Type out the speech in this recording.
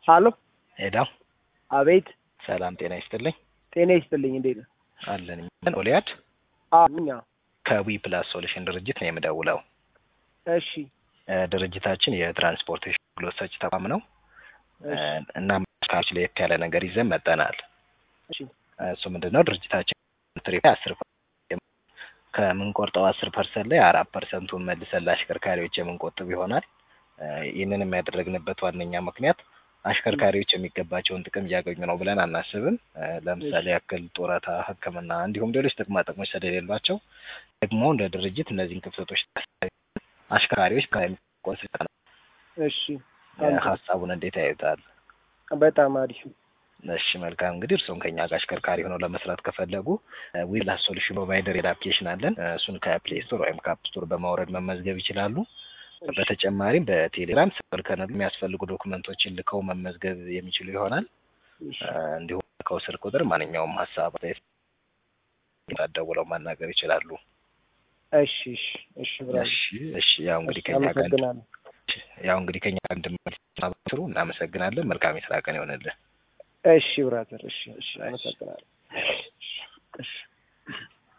ሀሎ ሄዳ አቤት ሰላም ጤና ይስጥልኝ ጤና ይስጥልኝ እንዴት ነው አለን ኦሊያድ ምኛ ከዊ ፕላስ ሶሉሽን ድርጅት ነው የምደውለው እሺ እ ድርጅታችን የትራንስፖርቴሽን አገልግሎት ሰጪ ተቋም ነው እ እና ካች ለየት ያለ ነገር ይዘን መጠናል እሺ እሱ ምንድን ነው ድርጅታችን ትሪፕ አስር ከምንቆርጠው አስር ፐርሰንት ላይ አራት ፐርሰንቱን መልሰን ለአሽከርካሪዎች የምንቆጥብ ይሆናል እ ይህንንም ያደረግንበት ዋነኛ ምክንያት አሽከርካሪዎች የሚገባቸውን ጥቅም እያገኙ ነው ብለን አናስብም። እ ለምሳሌ ያክል ጡረታ፣ ሕክምና እንዲሁም ሌሎች ጥቅማ ጥቅሞች ስለሌሏቸው ደግሞ እንደ ድርጅት እነዚህን ክፍተቶች አሽከርካሪዎች ከሚቆስ እሺ ሀሳቡን እንዴት ያዩታል? በጣም አሪፍ እሺ መልካም እንግዲህ እርስዎም ከኛ ጋር አሽከርካሪ ሆነው ለመስራት ከፈለጉ ዊላስ ሶሉሽን ፕሮቫይደር የአፕሊኬሽን አለን። እሱን ከፕሌይ ስቶር ወይም ከአፕ ስቶር በማውረድ መመዝገብ ይችላሉ። በተጨማሪም በቴሌግራም ስልክን የሚያስፈልጉ ዶክመንቶችን ልከው መመዝገብ የሚችሉ ይሆናል። እንዲሁም ከው ስልክ ቁጥር ማንኛውም ሀሳብ ደውለው ማናገር ይችላሉ። እሺ እሺ እሺ ብራዘር እሺ እሺ ያው እንግዲህ ከኛ ጋር አመሰግናለሁ። ያው እንግዲህ ከኛ ጋር እንድትሰሩ እናመሰግናለን። መልካም የስራ ቀን ይሆንልን። እሺ ብራዘር እሺ እሺ አመሰግናለሁ።